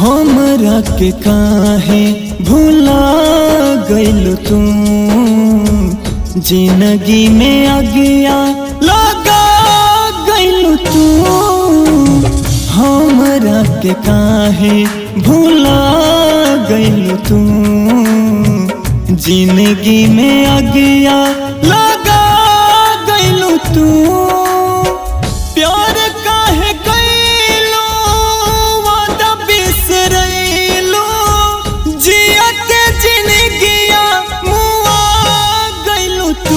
हमरा के काहे भूला गइल तू जिंदगी में अगिया लगा गइल तू हमरा के काहे भूला गइल तू जिंदगी में अगिया लगा गइल तू प्यार काहे कइलो वादा बिसरइलो जिया के जिंदगिया मुआ गइलो तू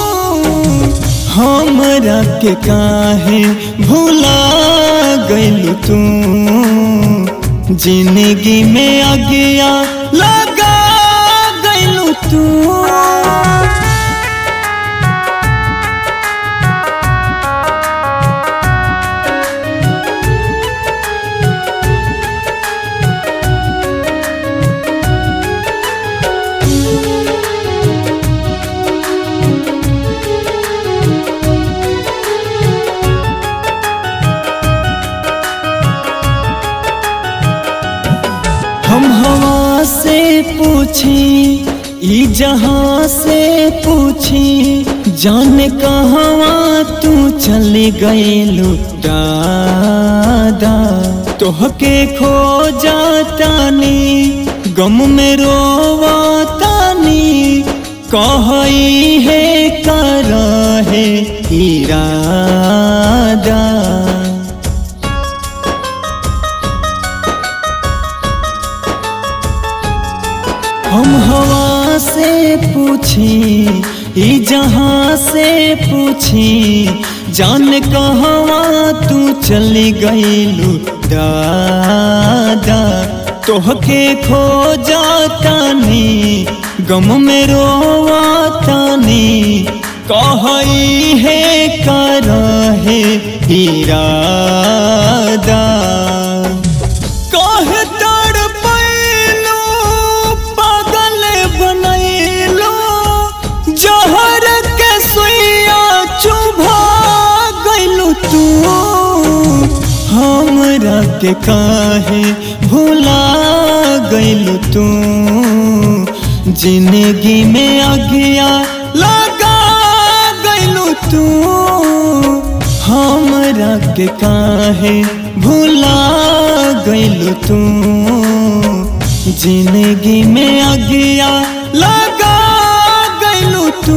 हमरा के काहे भूला गइलो तू जिंदगी में अगिया लगा गइलो तू हम हवा से पूछी ई जहाँ से पूछी जाने कहवा तू चली गईलू दादा तोहके खो जातानी गम में रोवातानी कहई है कर है इरादा हम हवा से पूछी ई जहाँ से पूछी जान कहवा तू चली गईलू दादा तोहके खो जातानी गम में रोवातानी कहई है कर है इरादा काहे तड़पैलो पागल बनैलो जहर के सुइया चुभा गइलो तू हमरा के काहे भुला गइलो तू जिंदगी में अगिया लगा गइलो तू हमरा के काहे भुला गइल तू जिंदगी में अगिया लगा गइल तू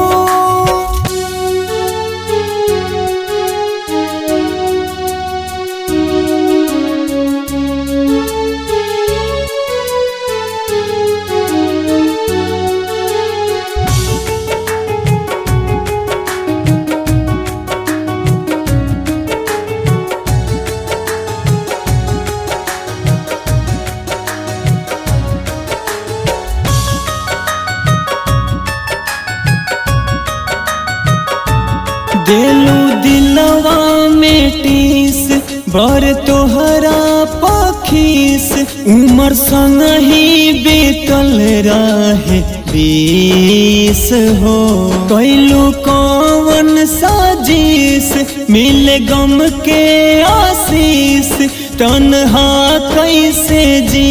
दिलू दिलवा में टीस बर तोहरा पखीस उमर संग ही बीतल रहे बीस हो कैलू कौन साजिश मिल गम के आशीष तन्हा कैसे जी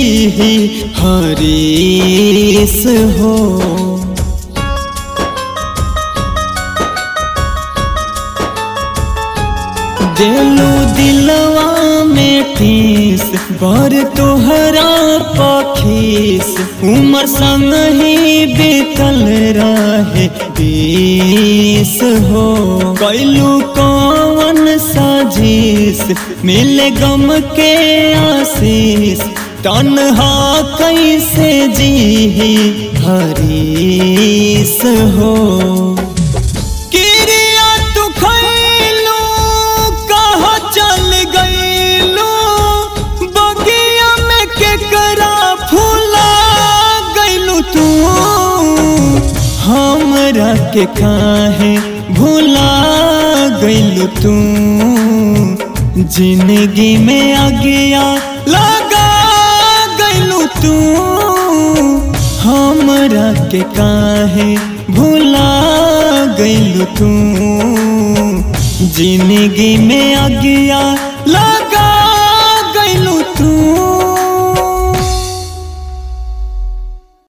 हरीस हो दिलू दिलवा में ठीस बर तोहरा पखीस उमर संग ही बीतल रहे बीस हो कैलू कौन साजिश मिल गम के आशीष तन्हा कैसे जी हरीस हो किरिया तू खैलू कहाँ चल गईलू बगिया में केकरा फूला गईलू तू हमरा के काहे भूला गईलू तू जिंदगी में अगिया लगा गईलू तू हमरा के काहे भूला गईलू तू जिंदगी में अगिया लगा